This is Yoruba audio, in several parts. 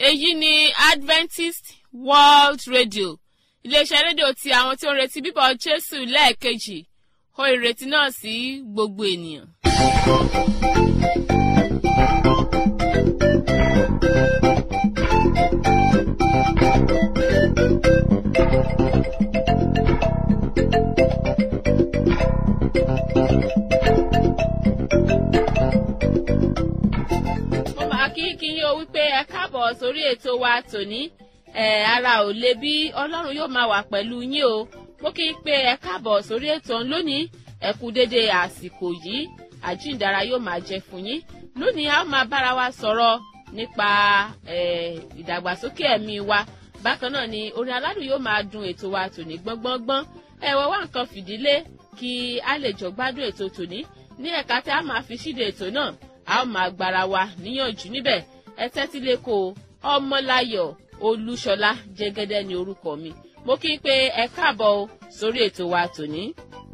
èyí ni adventist world radio iléeṣẹ́ rédíò ti àwọn tí ó ń retí bíbọ̀ jésù lẹ́ẹ̀kejì ó ìrètí náà sí gbogbo ènìyàn. mo máa kí kí yín o wípé ẹ káàbọ̀ sórí ètò wa tòní ẹ ara ò le bí ọlọ́run yóò máa wà pẹ̀lú yín o mo kí i pé ẹ káàbọ̀ sórí ètò ọ̀hún lónìí ẹ kú déédéé àsìkò yìí àjíǹdára yóò máa jẹ fún yín lónìí a ó máa bára wa sọ̀rọ̀ nípa ìdàgbàsókè ẹ̀mí wa bákan náà ni orin aládùn yóò máa dun ètò wa tòní gbọ́ngbọ́ngbọ́n ẹ wọ́n wá nǹkan fìdílé kí a lè jọ gbádùn ètò tòní ní ẹ̀ka tí a máa fi ṣíde ètò náà a ó máa gbára wa níyànjú níbẹ̀ ẹ tẹ́tí lẹ́kọ̀ọ́ ọmọláyọ̀ olúṣọlá jẹ́gẹ́dẹ́ ni orúkọ mi mo kí i pé ẹ káàbọ̀ o sórí ètò wa tòní.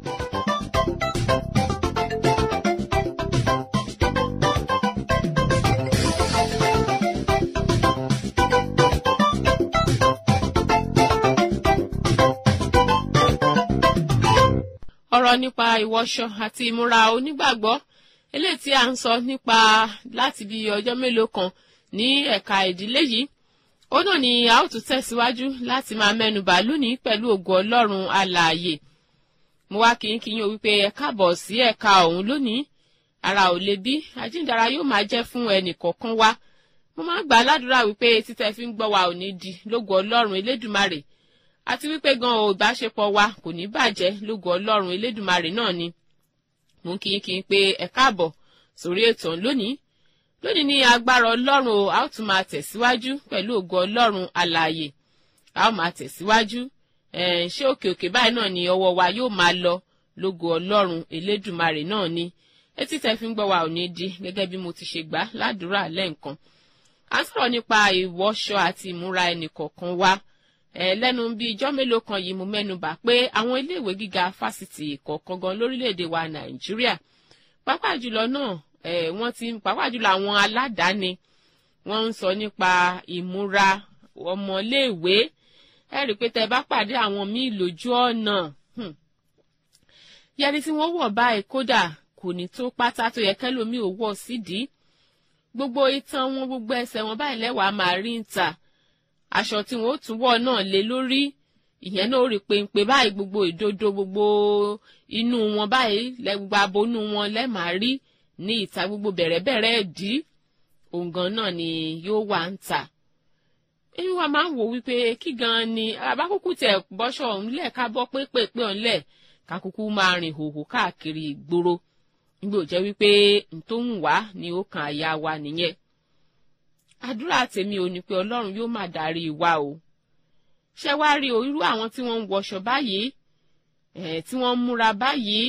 ọ̀rọ̀ nípa ìwọṣọ àti ìmúra onígbàgbọ́ eléyìí tí a ń sọ nípa láti bí ọjọ́ mélòó kan ní ẹ̀ka ìdílé yìí ó náà ni a ó tún tẹ̀síwájú láti máa mẹ́nubà lónìí pẹ̀lú ògo ọlọ́run alààyè mo wá kí n kí yín o wípé ẹ káàbọ̀ sí ẹ̀ka ọ̀hún lónìí ara ò le bí àjíǹdara yóò máa jẹ́ fún ẹnì kọ̀ọ̀kan wa mo máa ń gbà ládùúrà wípé títẹ̀ fi ń gbọ́ wa ò ní di lógo ọlọ́run elédùmarè àti wípé gan o ìbáṣepọ̀ wa kò ní bàjẹ́ lógo ọlọ́run elédùmarè náà ni mo ń kí yín kí n pé ẹ káàbọ̀ sórí ètò lónìí lónìí ní agbára ọlọ́run o a ó tún máa tẹ̀síwájú pẹ̀lú ògo ọlọ́run alààyè a ó máa tẹ̀síwájú ṣé òkè òkè báyìí náà ni ọwọ́ wa yóò máa lọ lógo ọlọ́run elédùmarè náà ni etí tẹ́ fi ń gbọ́ wa ò ní di gẹ́gẹ́ bí mo ti ṣe gbà ládùúrà lẹ́ǹkan a ń sọ̀rọ̀ nípa ìwọṣọ àti ìmúra ẹnìkọ̀ọ̀kan wa lẹ́nu bíi ijọ́ mélòó kan yìí mo mẹ́nu bà pé àwọn iléèwé gíga fásitì kọ̀ọ̀kan gan lórílẹ̀‐èdè wa nàìjíríà pàápàá jùlọ náà wọ́n ti pàápàá jùlọ àwọn aládàáni wọ́n ń sọ nípa ìmúra ọmọléèwé ẹ rí i pé tẹ bá pàdé àwọn míì lójú ọ̀nà yẹni tí wọ́n wọ̀ báyìí kódà kò ní tó pátá tó yẹ kẹ́lòmíì ò wọ̀ sídìí gbogbo itan wọn gbogbo ẹsẹ̀ wọn báyìí lẹ́wàá máa rí ń ta aṣọ tí wọn ó tún wọ̀ náà lé lórí ìyẹn náà ó rí péńpé báyìí gbogbo ìdodo gbogbo inú wọn báyìí gbogbo abonú wọn lẹ́màá rí ní ìta gbogbo bẹ̀rẹ̀bẹ̀rẹ̀ ẹ̀dí òǹgàn náà ni yóò wà ń tà èmi wa máa ń wò wípé kí gan ni abákúkú tẹ bọ́ṣọ ńlẹ̀ ká bọ́ pépèpé ọ̀nlẹ̀ kákúkú máa rìn hòhò káàkiri ìgboro nígbà ò jẹ́ wípé ntòhùn wá ni ó kan àyà wa nìyẹn àdúrà tèmi ò ní pé ọlọ́run yóò máa darí wa o ṣé wàá rí o irú àwọn tí wọ́n ń wọṣọ báyìí ẹ̀ tí wọ́n ń múra báyìí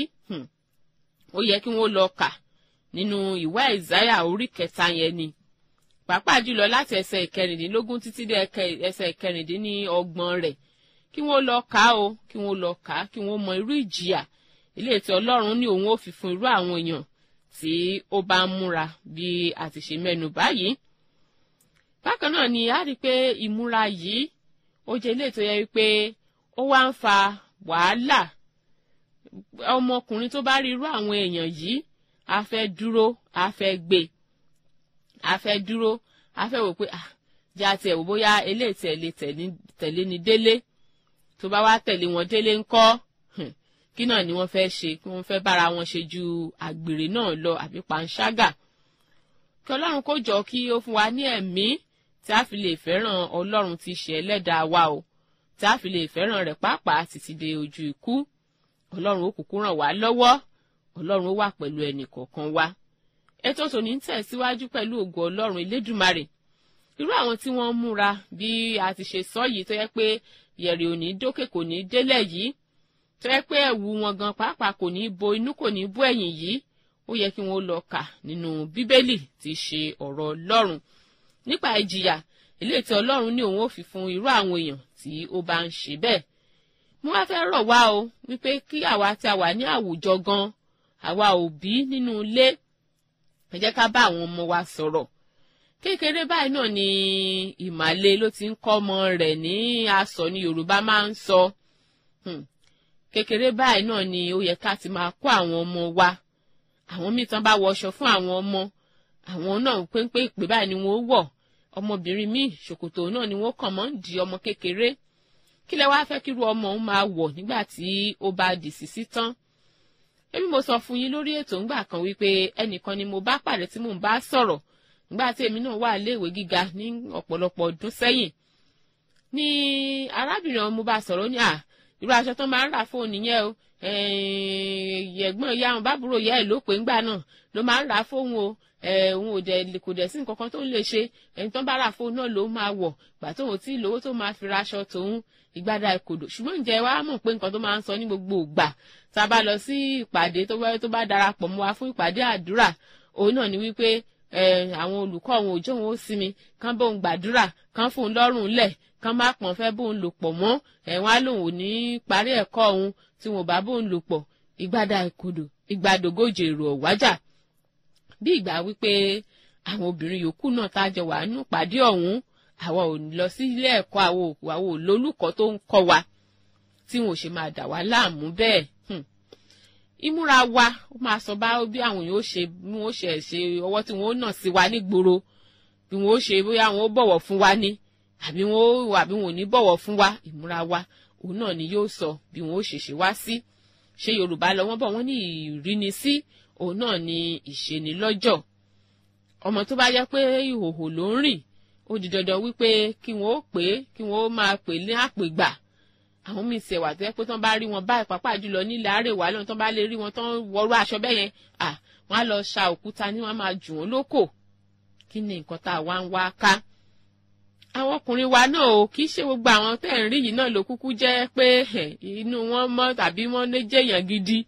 ó yẹ kí wọ́n lọ kà nínú ìwé ìsáyà orí kẹta yẹn ni pàápàá jùlọ láti ẹsẹ̀ ìkẹrìndínlógún títí dé ẹsẹ̀ ìkẹrìndínlọ́gbọ̀n rẹ̀ kí wọ́n lọ kà á o kí wọ́n lọ kà á kí wọ́n mọ irú ìjìyà ilé tí ọlọ́run ní òun ó fi fún irú àwọn èèyàn tí ó bá ń múra bí a ti ṣe mẹ́nu báyìí bákan náà ni a rí i pé ìmúra yìí ó jẹ́ ilé tó yẹ wípé ó wá ń fa wàhálà ọmọkùnrin tó bá rí irú àwọn èèyàn yìí a fẹ́ dúró a fẹ́ gbé a fẹ́ dúró a fẹ́ wò pé ah jẹ́ àti ẹ̀wò bóyá eléyìí tẹ̀lé tẹ̀lé ni délé tó bá wá tẹ̀lé wọn délé ńkọ́ kí náà ni wọ́n fẹ́ ṣe kí wọ́n fẹ́ bára wọn ṣe ju àgbèrè náà lọ àbí panṣágà kí ọlọ́run kó jọ kí ó fún wa ní ẹ̀mí tí a fi lè fẹ́ràn ọlọ́run tí ṣe ẹlẹ́dàá wa o tí a fi lè fẹ́ràn rẹ̀ pàápàá títí dé ojú ikú ọlọ́run ó kúkú ràn wá lọ́wọ́ ọlọ́run ó wà pẹ̀lú ẹnì kọ̀ọ̀kan wa ètò tòní ń tẹ̀síwájú pẹ̀lú ògo ọlọ́run elédùmarè irú àwọn tí wọ́n ń múra bí a ti ṣe sọ yìí tó yẹ pé yẹ̀rì ò ní dókè kò ní délẹ̀ yìí tó yẹ pé ẹ̀wù wọn gan pàápàá kò ní bo inú kò ní bó ẹ̀yìn yìí ó yẹ kí wọ́n lọ kà nínú bíbélì tí ṣe ọ̀rọ̀ ọlọ́run nípa ìjìyà eléyìí tí ọlọ́run ní òun ó fi fún irú àwọn èèyàn tí ó bá ń ṣe bẹ́ẹ̀ mo wá fẹ́ rọ̀ wá o wípé kí àwa tí a wà ní àwùjọ gan àwa òbí nínú ilé ẹ jẹ́ ká bá àwọn ọmọ wa sọ̀rọ̀ kékeré báyìí náà ni ìmàle ló ti ń kọ́ ọmọ rẹ̀ ní aṣọ ní yorùbá máa ń sọ kékeré báyìí náà ni ó yẹ ká ti máa kó àwọn ọmọ wa àwọn míì tán bá wọṣọ fún àwọn ọmọ àwọn náà péńpé ìpè báyìí ni wọ́n wọ̀ ọmọbìnrin míì ṣòkòtò náà ni wọ́n kàn mọ́ ń di ọmọ kékeré kí lẹ wá fẹ́ kírú ọmọ òun máa wọ̀ nígbà tí ó bá dì sísí tán èmi mo sọ fún yín lórí ètò ńgbà kan wípé ẹnìkan ni mo bá pàdé tí mò ń bá sọ̀rọ̀ nígbà tí èmi náà wà léèwé gíga ní ọ̀pọ̀lọpọ̀ ọdún sẹ́yìn ní arábìnrin ọmọ bá sọ̀rọ̀ ní à irú aṣọ tó máa ń rà fóònù yẹn o ẹ̀gbọ́n ìyá àwọn bábúrò ìyá ẹ̀ ló pé ńgbà náà ló máa ń rà fóònù o òun ò dẹ̀ kò dẹ̀ sí nǹkan kan tó ń lè ṣe ẹni tó ń bá rà fóònù náà ló máa wọ̀ gbà tóun tí lówó tó máa fi ra aṣọ tòun ìgbádà ìkòdò ṣùgbọ́n ǹjẹ́ wàá mọ̀ pé nǹkan tó máa ń sọ ní gbogbo ìgbà tá a bá lọ sí ìpàdé tó bá darapọ̀ mọ́ wa fún ìpàdé àdúrà òun náà ni wípé àwọn olùkọ́ òun òjò òun ó sinmi kán bóun gbàdúrà kán fóun lọ́rùn lẹ̀ kán má pọ̀n fẹ́ bóun lò pọ̀ mọ́ ẹ̀wọ̀n á lòun ò ní parí ẹ̀kọ́ òun tí wọn ò bá bóun lò pọ̀ ìgbádà ìkòdò ìgbàdògójì èrò ọ̀wájà bí ìgbà wípé àwọn obìnrin yòókù náà tá a jọ wà nínú ìpàdé ọ̀hún àwa ò lọ sí ilé ẹ̀kọ́ àwọn òkú àwọn olólùkọ́ tó ń kọ́ wa tí wọn ò ṣe máa dà wá láàmú bẹ́ẹ̀ ìmúra wa ó máa sọ bá bí àwọn yóò ṣe bí wọn ó ṣe ṣe ọwọ́ tí wọn ó nà sí wa nígboro bí wọn ó ṣe bóyá wọn ó bọ̀wọ̀ fún wa ní àbí wọn ó àbí wọn ò ní bọ̀wọ̀ fún wa ìmúra wa òun náà ni yóò sọ bí wọn ó ṣe ṣe wá sí ṣé Yorùbá lọ wọ́n bọ̀ wọ́n ní ìrínisí òun náà ni ìṣenilọ́jọ̀ ọmọ tó bá jẹ́ pé ìhòhò ló ń rìn ó di dandan wípé kí wọn ó pè é kí wọn ó máa pè ní àpègbà àwọn míì ṣe wà tó yẹ pé tán bá rí wọn báyìí pàápàá jùlọ nílẹ̀ àrèwá lọ́nà tán bá lè rí wọn tán wọrú aṣọ bẹ́ẹ̀ yẹn à wọ́n á lọ ṣa òkúta ní wọ́n á máa jù wọ́n lókò kí ni nǹkan tá a wá ń wá ká. àwọn ọkùnrin wa náà ò kì í ṣe gbogbo àwọn tẹ́ ń rí yìí náà ló kúkú jẹ́ pé inú wọn mọ́ tàbí wọ́n lè jẹ́yàn gidi.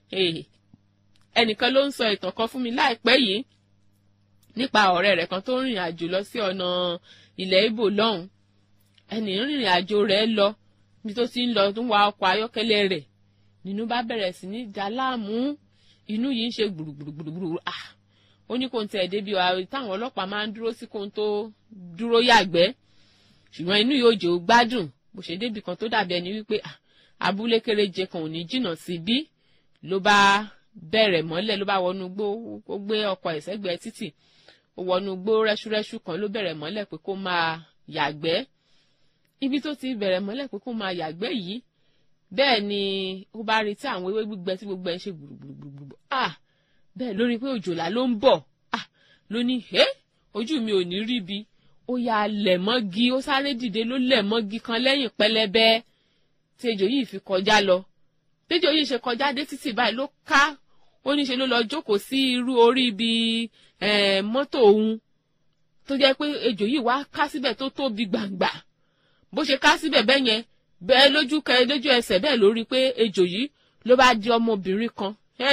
ẹnìkan ló ń sọ ìtàn kan fún mi láìpẹ́ yìí nípa ọ̀rẹ́ rẹ̀ kan tó ń rìnrìn àjò lọ sí ọ̀nà ilẹ̀ Ìbò lọ́hùn ẹnì rìnrìn àjò rẹ̀ lọ bí tó ti ń lọ tó ń wa ọkọ̀ ayọ́kẹ́lẹ́ rẹ̀ nínú bá bẹ̀rẹ̀ sí ní dá láàmú inú yìí ń ṣe gbùrùgbùrùgbùrù ah ó ní kò ń tẹ̀ débi táwọn ọlọ́pàá máa ń dúró sí kó ń tó dúró yàgbẹ́ ṣùgbọ́n inú yóò jẹ́ ó gbádùn bó ṣe débi kan tó dàbí ẹni wípé abúlé kéréje kan ò ní jìnnà sí bí ló bá bẹ̀rẹ̀ mọ́lẹ̀ ló bá wọnú gbó ó gbé ọkọ̀ ẹ̀sẹ́gbẹ́ títì ó wọnú gbó rẹ́ṣúrẹ́ṣú kan ló bẹ̀rẹ̀ mọ́lẹ̀ pé kó máa yàgbẹ́ ibi tó ti bẹ̀rẹ̀ mọ́lẹ̀ pé kó máa yàgbẹ́ yìí bẹ́ẹ̀ ni ó bá retí àwọn ewé gbígbẹ tí gbogbo ẹ̀ ń ṣe gbùrùgbùrùgbùrù ah bẹ́ẹ̀ lórí pé òjòlá ló ń bọ̀ ah ló ní ẹ́ ojú mi ò ní rí bi ó ya lẹ̀ mọ́gi ó sáré dìde ló lẹ̀ mọ́gi kan lẹ́yìn pẹlẹbẹ tí ejò yìí fi kọjá lọ tẹ́jọ́ yìí ṣe kọjá dé títì báyìí ló ká ó ní ṣe ló lọ jókòó sí irú orí ibi mọ́tò òun tó jẹ́ pé ejò yìí wá ká síbẹ̀ tó tóbi gbàǹgbà bó ṣe ká síbẹ̀ bẹ́ẹ̀ yẹn bẹ́ẹ̀ lójú kẹ lójú ẹsẹ̀ bẹ́ẹ̀ lórí pé ejò yìí ló bá di ọmọbìnrin kan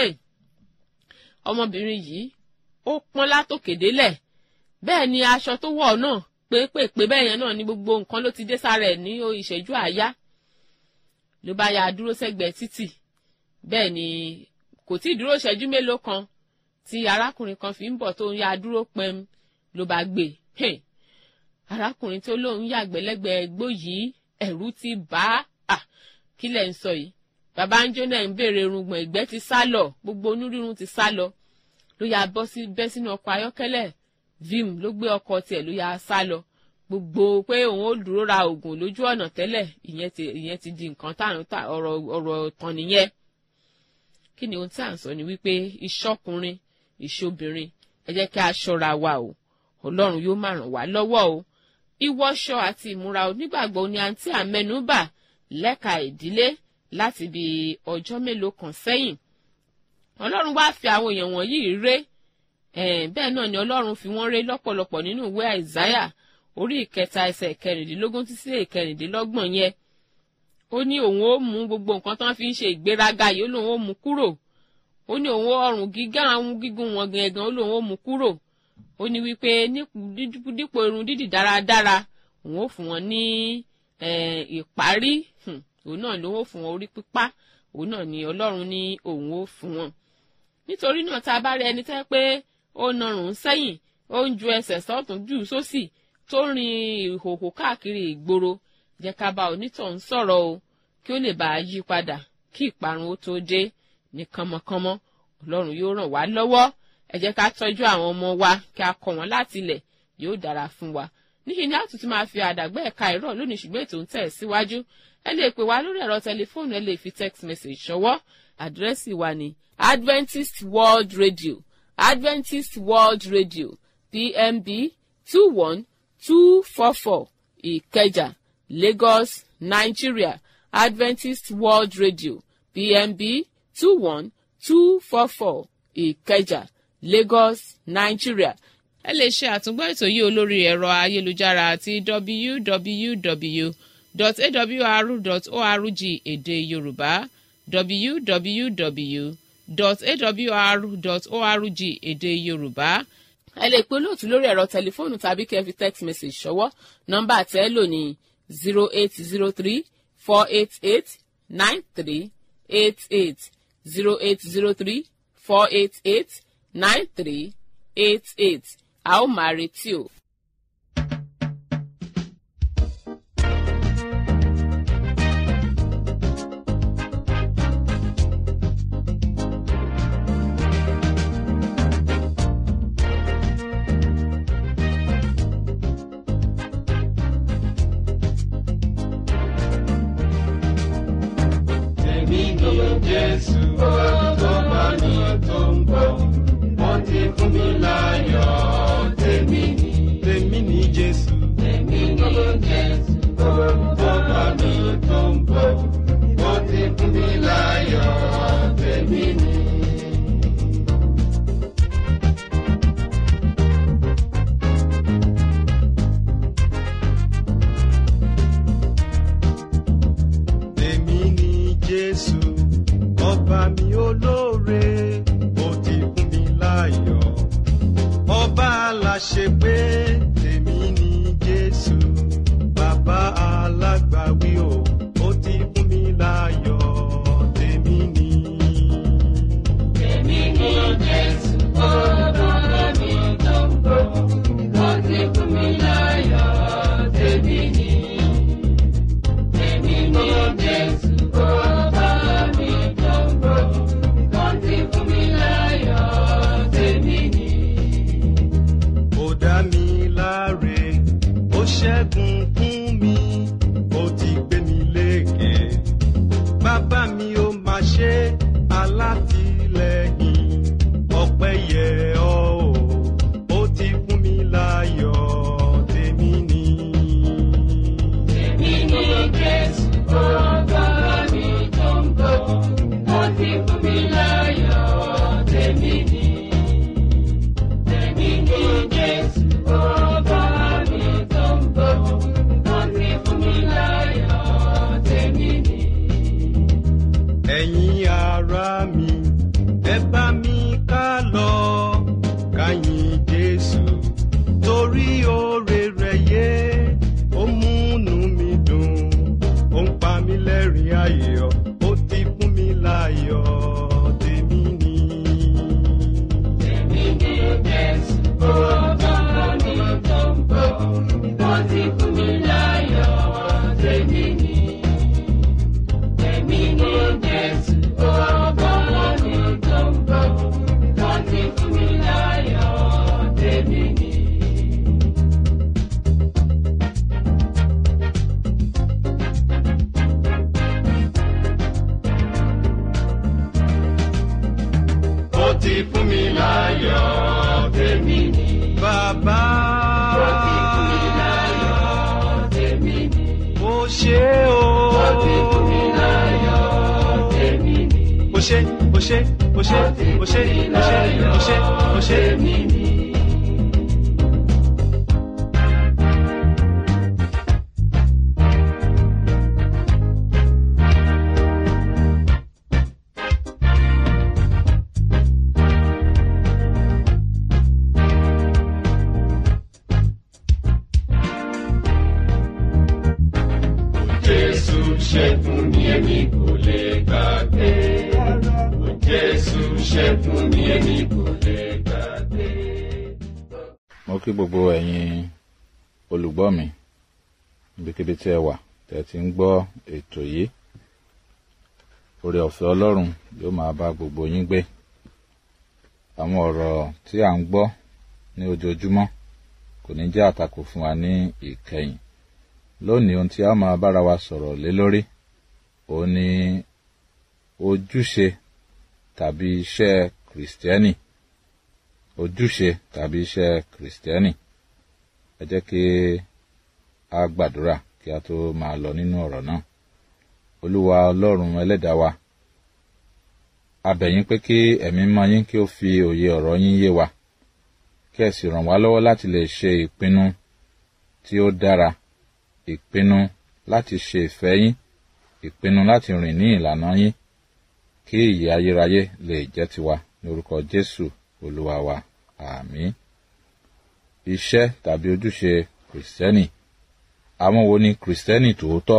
ọmọbìnrin yìí ó pọ́n látòkè délẹ̀ bẹ́ẹ̀ ni aṣọ tó wọ̀ náà pépèpé bẹ́ẹ̀ yẹn náà ni gbogbo nǹkan ló ti dé sára ẹ̀ ní ìṣẹ́jú àáyá ló bá ya dúró sẹ́gbẹ̀ẹ́ títì bẹ́ẹ̀ ni kò tí ì dúró ìṣẹ́jú mélòó kan tí arákùnrin kan fi ń bọ̀ tó ń ya dúró pẹ́m ló bá gbé arákùnrin tó lóun yàgbẹ́ lẹ́gbẹ̀ẹ́ gbó yìí ẹ̀rù ti bá a kí lẹ̀ ń sọ yìí bàbá ń jóná ń béèrè irùngbọ̀n ìgbẹ́ ti sá lọ gbogbo onírúurú ti sá lọ ló ya bọ́ sí bẹ́ sínú ọkọ̀ ayọ́kẹ́lẹ́ vim ló gbé ọkọ̀ tiẹ̀ ló ya sá lọ gbogbo pé òun ó dúró ra oògùn lójú ọ̀nà tẹ́lẹ̀ ìyẹn ti ìyẹn ti di nǹkan tààrùn tà ọ̀rọ̀ ọ̀rọ̀ tán nìyẹn kí ni ohun tí à ń sọ ni wípé ìṣọkùnrin ìṣobìnrin ẹ jẹ́ kí a ṣọ́ra wa o ọlọ́run yóò máa ràn wá lọ́wọ́ o ìwọṣọ àti ìmúra onígbàgbọ́ ni àǹtí àmẹnubà lẹ́ka ìdílé láti bí ọjọ́ mélòó kan sẹ́yìn ọlọ́run wá fi àwọn èèyàn wọ̀nyí ré bẹ́ẹ̀ náà ni ọlọ́run fi wọ́n ré lọ́pọ̀lọpọ̀ nínú ìwé àìsáyà orí ìkẹta ẹsẹ̀ ìkẹrìndínlógún títí ìkẹrìndínlọ́gbọ̀n yẹn ó ní òun ó mú gbogbo nǹkan tán fi ń ṣe ìgbéraga yìí ó lóun ó mú kúrò ó ní òun ọrùn gíga àwọn gígùn wọn gangan ó lóun ó mú kúrò ó ní wípé dípò irun dídì dáradára òun ó fún wọn ní ìparí òun náà ló ń fún wọn orí pípá òun náà ni ọlọ́run ní òun ó fún wọn nítorí náà tá a bá rí ẹni tẹ́ pé ó narùn sẹ́yìn ó ń ju ẹsẹ̀ sọ́tún jù sósì tó ń rin ìhòhò káàkiri ìgboro jẹ́ ká bá onítọ̀hún sọ̀rọ̀ o kí ó lè bá a yí padà kí ìparun ó tó dé ní kánmọ́kánmọ́ ọlọ́run yóò ràn wá lọ́wọ́ ẹ jẹ́ ká tọ́jú àwọn ọmọ wa kí a kọ́ wọn láti ilẹ̀ yóò dára fún wa níṣẹ́ ni a tún ti máa fi àdàgbẹ́ ẹ̀ka ìrọ̀ lónìí ṣùgbọ́n ètò ń tẹ̀ síwájú ẹ lè pè wá lórí ẹ̀rọ tẹlifóònù ẹ lè fi text message ṣọwọ́ àdírẹ́sì wa ní Adventist World Radio Adventist World Radio PMB two one two four four Ìkẹjà Lagos Nigeria Adventist World Radio PMB two one two four four Ìkẹjà Lagos Nigeria ẹ lè ṣe àtúngbọ́ ètò yìí olórí ẹ̀rọ ayélujára àti www.awr.org èdè yorùbá www.awr.org èdè yorùbá ẹ lè pe olóòtú lórí ẹ̀rọ tẹlifóònù tàbí kẹ́ ẹ fi text message ṣọwọ́ nọ́mbà tẹ́ ẹ lò ní zero eight zero three four eight eight nine three eight eight zero eight zero three four eight eight nine three eight eight a ó máa retí o. Èmi ni Jésù tó bá mi tó ń bọ̀. Wọ́n ti fún mi láyọ̀. Tèmi ni. Tèmi ni Jésù. Tèmi ni Jésù tó bá mi tó ń bọ̀. Wọ́n ti fún mi láyọ̀. Tèmi ni. Èmi ni Jésù, ọba mi olóore, ó ti fún mi láyọ̀. Ọba aláṣẹ pé èmi ni Jésù, bàbá alágbàwí o, ó ti fún mi láyọ̀. Tèmi ni. Èmi ni Jésù, ọba mi tó ń bọ̀, ó ti fún mi láyọ̀. Tèmi ni. Èmi ni Jésù, ọba mi tó ń bọ̀, ó ti fún mi láyọ̀. Tèmi ni. Ó dá mi láre, ó ṣẹ́gun fún mi, ó ti gbé mi lékè. Bàbá mi ó máa ṣe alátìlẹ́yìn, ọpẹ́ yẹ ọ́ o, ó ti fún mi láyọ̀. Tèmi ni. Èmi ni Jésù, ọba mi tó ń bọ̀, ó ti fún mi láyọ̀. Tèmi ni. Èmi ni Jésù, ọba mi tó ń bọ̀, ó ti fún mi láyọ̀. Tèmi ni. Ẹ̀yin ará mi, ẹ bá mi ká lọ, ká yìn Jésù, torí oore rẹ̀ yé, ó múnú mi dùn, ó ń pa mí lẹ́rìn ayọ̀, ó ti fún mi láyọ̀, tèmi ni. Tèmi ni Jésù, ọba mi tó ń bọ̀, ó ti fún mi láyọ̀, tèmi ni. Èmi ni Jésù, ọba mi tó ń bọ̀, ó ti fún mi láyọ̀, tèmi ni. Ó ti fún mi láyọ̀, tèmi ni. Bàbá. Ó ti fún mi láyọ̀, tèmi ni. Ó ṣé o. Ó ti fún mi láyọ̀, tèmi ni. Ó ṣé, ó ṣé, ó ṣé, ó ṣé, ó ṣé, ó ṣé, ó ṣé. Tèmi ni. Jésù ṣẹ́gun ni èmi kò lè gbàgbé. Jésù ṣẹ́gun ni èmi kò lè gbàgbé. mo kí gbogbo ẹ̀yin olùgbọ́ mi níbikíbi tí ẹ wà tẹ́ ti ń gbọ́ ètò yìí oore ọ̀fẹ́ ọlọ́run yóò máa bá gbogbo yín gbé àwọn ọ̀rọ̀ tí à ń gbọ́ ní ojoojúmọ́ kò ní jẹ́ àtakò fún wa ní ìkẹyìn lónìí ohun tí a máa bára wa sọ̀rọ̀ lé lórí òun ni ojúṣe tàbí iṣẹ́ kìrìsìtẹ́nì ojúṣe tàbí iṣẹ́ kìrìsìtẹ́nì ẹ jẹ́ kí a gbàdúrà kí a tó máa lọ nínú ọ̀rọ̀ náà olúwa ọlọ́run ẹlẹ́dàá wa a bẹ̀ yín pé kí ẹ̀mí mọ́ yín kí ó fi òye ọ̀rọ̀ yín yé wa kí ẹ sì ràn wá lọ́wọ́ láti lè ṣe ìpinnu tí ó dára ìpinnu láti ṣe ìfẹ́ yín ìpinnu láti rìn ní ìlànà yín kí ìyè ayérayé lè jẹ́ tiwa ní orúkọ jésù olúwa wa àmín iṣẹ́ tàbí ojúṣe kìrìsìtẹ́nì àwọn wo ni kìrìsìtẹ́nì tòótọ́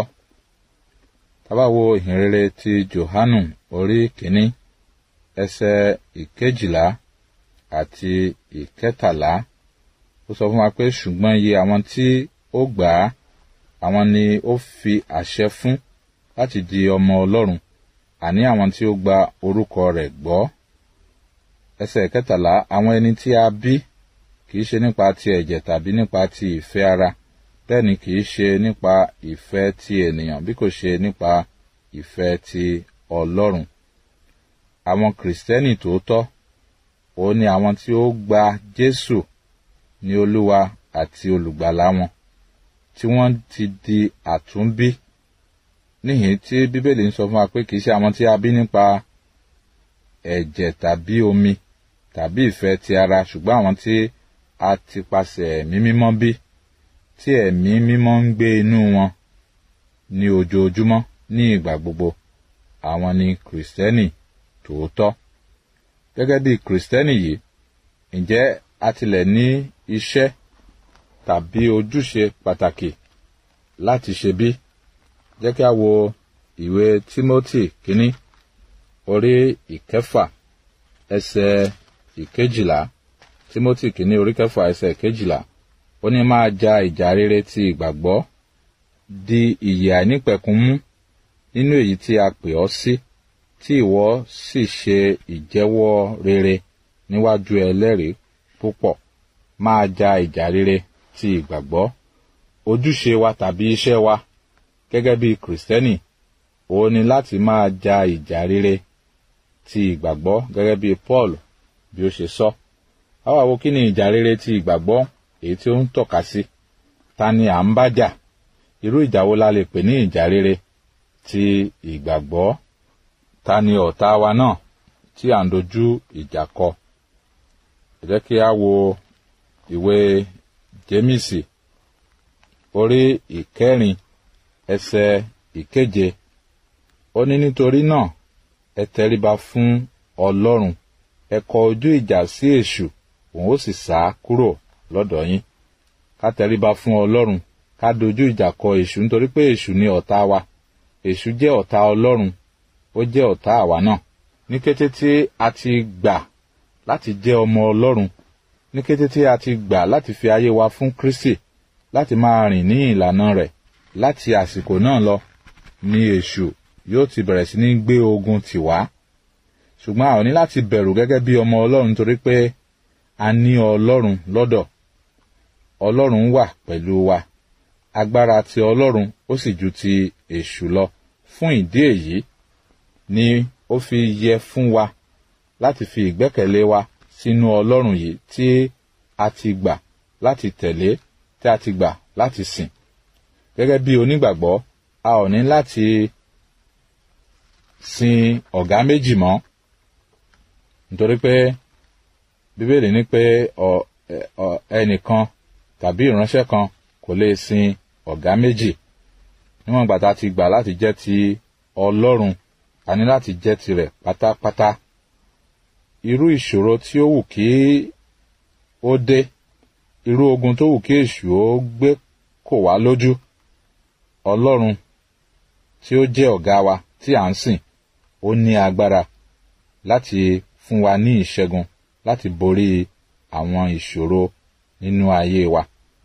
tá bá wo ìhìnrere ti johanu orí kìíní ẹsẹ̀ ìkejìlá àti ìkẹtàlá ó sọ fún wa pé ṣùgbọ́n iye àwọn tí ó gbà á àwọn ni ó fi àṣẹ fún láti di ọmọ ọlọ́run àní àwọn tí ó gba orúkọ rẹ̀ gbọ́ ẹsẹ̀ ìkẹtàlá àwọn ẹni tí a bí kìí ṣe nípa ti ẹ̀jẹ̀ tàbí nípa ti ìfẹ́ ara bẹ́ẹ̀ ni kìí ṣe nípa ìfẹ́ ti ènìyàn bí kò ṣe nípa ìfẹ́ ti ọlọ́run àwọn kìrìsìtẹ́nì tòótọ́ òun ni àwọn tí ó gba jésù ní olúwa àti olùgbàlà wọn tí wọ́n ti di àtúnbí níhìn tí bíbélì ń sọ fún wa pé kìí ṣe àwọn tí a bí nípa ẹ̀jẹ̀ tàbí omi tàbí ìfẹ́ ti ara ṣùgbọ́n àwọn tí a ti pasẹ̀ ẹ̀mí mímọ́ bí tí ẹ̀mí mímọ́ ń gbé inú wọn ní ojoojúmọ́ ní ìgbà gbogbo àwọn ni kìrìsìtẹ́nì tòótọ́ gẹ́gẹ́ bí kìrìsìtẹ́nì yìí ǹjẹ́ a tilẹ̀ ní iṣẹ́ tàbí ojúṣe pàtàkì láti ṣe bí jẹ́ kí a wo ìwé timothy kínní orí ìkẹfà ẹsẹ̀ ìkejìlá timothy kínní orí kẹfà ẹsẹ̀ ìkejìlá ó ní máa ja ìjà rere ti ìgbàgbọ́ di ìyè àìnípẹ̀kun mú nínú èyí tí a pè ọ́ sí tí ìwọ sì ṣe ìjẹ́wọ́ rere níwájú ẹlẹ́rìí púpọ̀ máa ja ìjà rere ti ìgbàgbọ́ ojúṣe wa tàbí iṣẹ́ wa gẹ́gẹ́ bí kìrìsìtẹ́nì òun ni láti máa ja ìjà rere ti ìgbàgbọ́ gẹ́gẹ́ bí paul bí ó ṣe sọ àwa wo kí ni ìjà rere ti ìgbàgbọ́ èyí tí ó ń tọ́ka sí ta ni à ń bá jà irú ìjà wo la lè pè ní ìjà rere ti ìgbàgbọ́ ta ni ọ̀tá wa náà tí à ń dojú ìjà kọ ẹ jẹ́ kí a wo ìwé jémìsì orí ìkẹrin ẹsẹ̀ ìkeje ó ní nítorí náà ẹ tẹríba fún ọlọ́run ẹ kọ ojú ìjà sí èṣù òun ó sì sá kúrò lọ́dọ̀ yín ká tẹríba fún ọlọ́run ká dojú ìjà kọ èṣù nítorí pé èṣù ni ọ̀tá wa èṣù jẹ́ ọ̀tá ọlọ́run ó jẹ́ ọ̀tá àwa náà ní kété tí a ti gbà láti jẹ́ ọmọ ọlọ́run ní kété tí a ti gbà láti fi ayé wa fún kristi láti máa rìn ní ìlànà rẹ̀ láti àsìkò náà lọ ni èṣù yóò ti bẹ̀rẹ̀ sí ní gbé ogun tì wá ṣùgbọ́n a ò ní láti bẹ̀rù gẹ́gẹ́ bí ọmọ ọlọ́run torí pé a ní ọlọ́run lọ́dọ̀ ọlọ́run wà pẹ̀lú wa agbára ti ọlọ́run ó sì ju ti èṣù lọ fún ìdí èyí ni ó fi yẹ fún wa láti fi ìgbẹ́kẹ̀lé wa sínú ọlọ́run yìí tí a ti gbà láti tẹ̀lé tí a ti gbà láti sìn gẹ́gẹ́ bí onígbàgbọ́ a ò ní láti sin ọ̀gá méjì mọ́ nítorí pé bíbélì ní pé ẹnìkan tàbí ìránṣẹ́ kan kò lè sin ọ̀gá méjì níwọ̀n ìgbà tá a ti gbà láti jẹ́ ti ọlọ́run a ní láti jẹ́ tirẹ̀ pátápátá irú ìṣòro tí ó wù kí ó dé irú ogun tó wù kí èṣù ó gbé kò wá lójú ọlọ́run tí ó jẹ́ ọ̀gá wa tí à ń sìn ó ní agbára láti fún wa ní ìṣẹ́gun láti borí àwọn ìṣòro nínú ayé wa.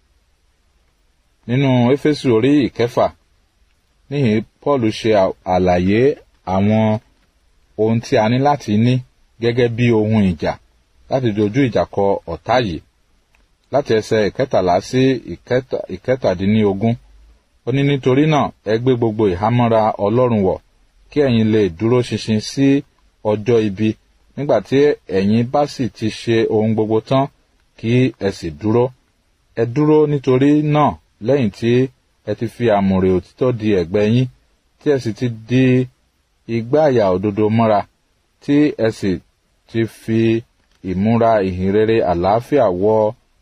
nínú éfésù orí ìkẹfà níhìn paul ṣe àlàyé àwọn ohun tí a ní láti ní gẹ́gẹ́ bí ohun ìjà láti dojú ìjà kọ ọ̀tá yìí láti ẹsẹ̀ ìkẹtàlá sí ìkẹtàdínlógún ó ní nítorí náà ẹ gbé gbogbo ìhámọ́ra ọlọ́run wọ̀ kí ẹ̀yin lè dúró ṣinṣin sí ọjọ́ ibi nígbà tí ẹ̀yin bá sì ti ṣe ohun gbogbo tán kí ẹ sì dúró ẹ dúró nítorí náà lẹ́yìn tí ẹ ti fi àmùrè òtítọ́ di ẹ̀gbẹ́ yín tí ẹ sì ti di igbá àyà òdodo mọ́ra tí ẹ sì ti fi ìmúra ìhìnrere àlàáfíà wọ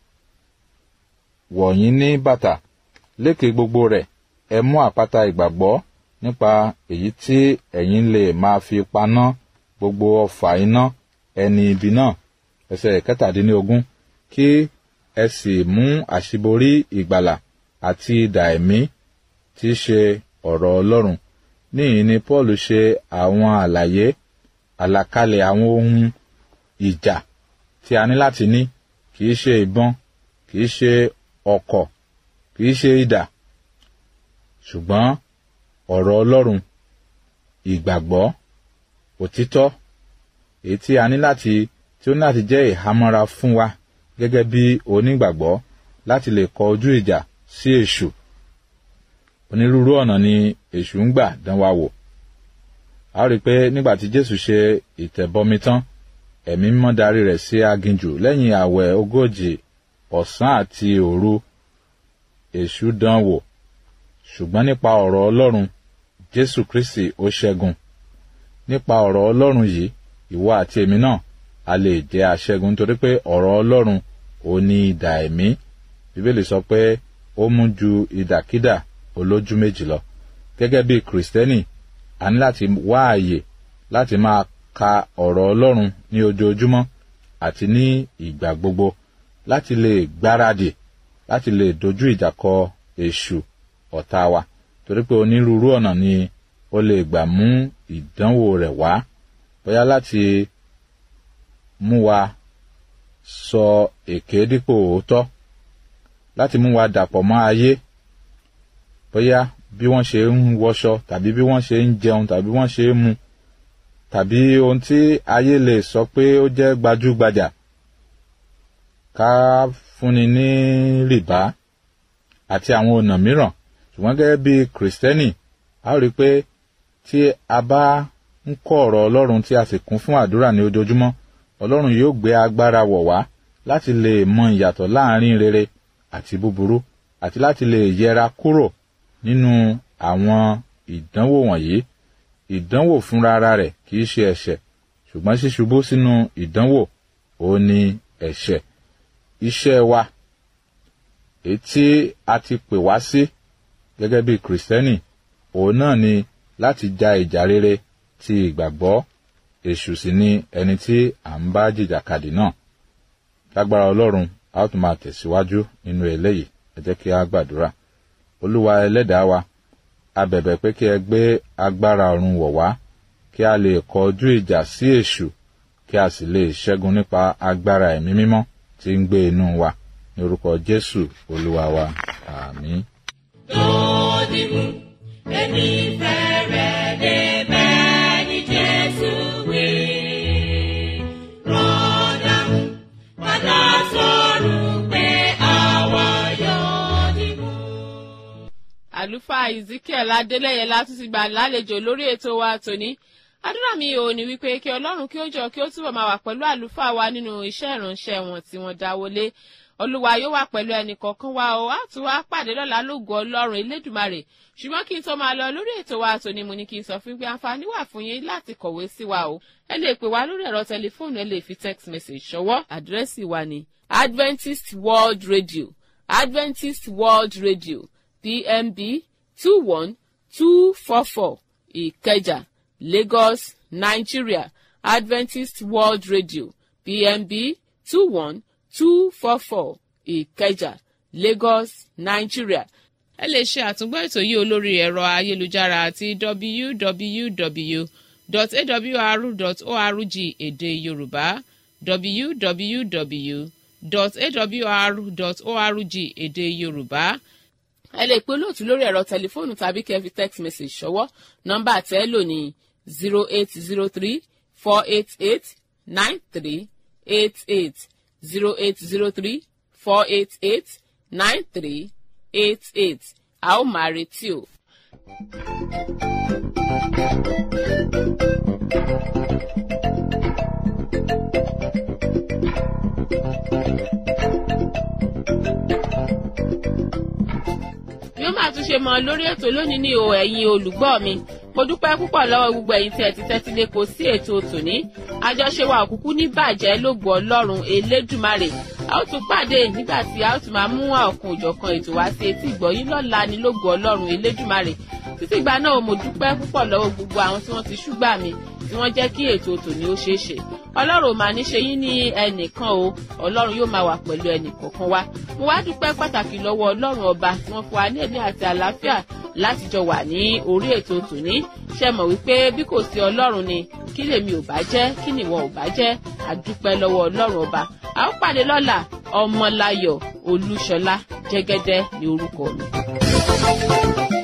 wọ̀nyí ní bàtà lékè gbogbo rẹ̀ ẹ mú àpáta ìgbàgbọ́ nípa èyí tí ẹ̀yin lè máa fi paná gbogbo ọfà iná ẹni ibi náà ẹsẹ̀ kẹtàdínlógún kí ẹ sì mú àṣíborí ìgbàlà àti idà ẹ̀mí tí í ṣe ọ̀rọ̀ ọlọ́run níyìn ni paul ṣe àwọn àlàyé àlàkalẹ̀ àwọn ohun ìjà tí a ní láti ní kì í ṣe ìbọn kì í ṣe ọ̀kọ̀ kì í ṣe idà ṣùgbọ́n ọ̀rọ̀ ọlọ́run ìgbàgbọ́ òtítọ́ èyí tí a ní láti tí ó ní láti jẹ́ ìhámọ́ra fún wa gẹ́gẹ́ bí onígbàgbọ́ láti lè kọ ojú ìjà sí èṣù onírúurú ọ̀nà ni èṣù ń gbà dán wa wò a ó rí i pé nígbà tí jésù ṣe ìtẹ̀bọmi tán ẹ̀mí mímọ́ darí rẹ̀ sí aginjù lẹ́yìn àwẹ̀ ogójì ọ̀sán àti òru èṣù dán wò ṣùgbọ́n nípa ọ̀rọ̀ ọlọ́run jésù kristi ó ṣẹ́gun nípa ọ̀rọ̀ ọlọ́run yìí ìwọ àti èmi náà a lè jẹ́ aṣẹ́gun nítorí pé ọ̀rọ̀ ọlọ́run ò ní idà ẹ̀mí bíbélì sọ pé ó mú ju ìdàkídà olójú méjì lọ gẹ́gẹ́ bí kìrìsìtẹ́nì a ní láti wá àyè láti máa ka ọ̀rọ̀ ọlọ́run ní ojoojúmọ́ àti ní ìgbà gbogbo láti lè gbáradì láti lè dojú ìjà kọ èṣù ọ̀tá wa torí pé onírúurú ọ̀nà ni ó lè gbà mú ìdánwò rẹ̀ wá bóyá láti mú wa sọ èké dípò òótọ́ láti mú wa dàpọ̀ mọ́ ayé bóyá bí wọ́n ṣe ń wọṣọ tàbí bí wọ́n ṣe ń jẹun tàbí wọ́n ṣe ń mu tàbí ohun tí ayé lè sọ pé ó jẹ́ gbajúgbajà ká fúnni ní rìbá àti àwọn ọ̀nà mìíràn ṣùgbọ́n gẹ́gẹ́ bí kìrìsìtẹ́nì a ó rí i pé tí a bá ń kọ́ ọ̀rọ̀ ọlọ́run tí a sì kún fún àdúrà ní ojoojúmọ́ ọlọ́run yóò gbé agbára wọ̀ wá láti lè mọ ìyàtọ̀ láàrin rere àti búburú àti láti lè yẹra kúrò nínú àwọn ìdánwò wọ̀nyí ìdánwò fúnra ara rẹ̀ kì í ṣe ẹ̀ṣẹ̀ ṣùgbọ́n ṣíṣubú sínú ìdánwò ó ní ẹ̀ṣẹ̀ iṣẹ́ wa èyí tí a ti pè wá sí gẹ́gẹ́ bí kìrìsìtẹ́nì òun náà ni láti ja ìjà rere ti ìgbàgbọ́ èṣù sì ni ẹni tí à ń bá jìjàkadì náà lágbára ọlọ́run a ó tún máa tẹ̀síwájú nínú eléyìí ẹ jẹ́ kí a gbàdúrà olúwa ẹlẹ́dàá wa a bẹ̀bẹ̀ pé kí ẹ gbé agbára ọ̀run wọ̀ wá kí a lè kọjú ìjà sí èṣù kí a sì lè ṣẹ́gun nípa agbára ẹ̀mí mímọ́ tí ń gbé inú wa ní orúkọ jésù olúwa wa àmín. lónìí mú èmi fẹ́rẹ̀ dé bẹ́ẹ̀ ni jésù wí. rọ́dà mú padà sọ̀rọ̀ pé àwa yóò dìbò. àlùfáà ezekiel adélẹyẹ látún ti gbà lálejò lórí ètò wa tòní àdúrà mi ò ní wípé kí ọlọ́run kí ó jọ kí ó túbọ̀ máa wà pẹ̀lú àlùfáà wa nínú iṣẹ́ ìránṣẹ́ wọn tí wọ́n dáwọlé olúwa yóò wà pẹ̀lú ẹnì kọ̀ọ̀kan wa o á tún wá pàdé lọ́la lóògùn ọlọ́run elédùmarè ṣùgbọ́n kí n tó máa lọ lórí ètò wa tòní mo ní kí n sọ fún pé àǹfààní wà fún yín láti kọ̀wé sí wa o ẹ lè pè wá lórí ẹ̀rọ tẹlifóònù ẹ lè fi text message ṣọwọ́ àdírẹ́sì wa ní adventist world radio adventist world radio pmb two one two four four ìkẹjà lagos nigeria adventist world radio pmb two one two four four ìkẹjà lagos nigeria. ẹ lè ṣe àtúngbọ́ ètò yìí olórí ẹ̀rọ ayélujára àti www.awr.org èdè yorùbá www dot awr dot org èdè yorùbá ẹ lè pe olóòtú lórí ẹ̀rọ tẹlifóònù tàbí kẹ́ fi text message ṣọwọ́ nọ́mbà tẹ́ lò ní zero eight zero three four eight eight nine three eight eight zero eight zero three four eight eight nine three eight eight a ó máa retí o. bí ó máa tún ṣe mọ lórí ètò lónìí ní o ẹ̀yin olùgbọ́ mi mo dúpẹ́ púpọ̀ lọ́wọ́ gbogbo ẹ̀yin tí ẹ ti tẹ́tí lé kò sí ètò tòní àjọṣe wa òkúkú ní bàjẹ́ lógo ọlọ́run elédùmarè a ó tún pàdé nígbà tí a ó tún máa mú ọ̀kan òjọ̀kan ètò wá sí etí ìgbọ̀yìn lọ́la ní lógo ọlọ́run elédùmarè títí ìgbà náà mo dúpẹ́ púpọ̀ lọ́wọ́ gbogbo àwọn tí wọ́n ti ṣúgbà mi tí wọ́n jẹ́ kí ètò tòní ó ṣeé ṣe ọlọ́run ò máa ní ṣe yín ní ẹnìkan o ọlọ́run yóò máa wà pẹ̀lú ẹnìkọ̀ọ̀kan wa mo wá dúpẹ́ pàtàkì lọ́wọ́ ọlọ́run ọba tí wọ́n fún wa ní ẹ̀mí àti àlàáfíà láti jọ wà ní orí ètò tòní ṣe mọ̀ wípé bí kò sí ọlọ́run ni kí lèmi ò bá jẹ́ kí nìwọ ò bá jẹ́ àdúpẹ́ lọ́wọ́ ọlọ́run ọba a ó pàdé lọ́la ọmọláyọ̀ olúṣọlá jẹ́gẹ́dẹ́ ní orúkọ mi.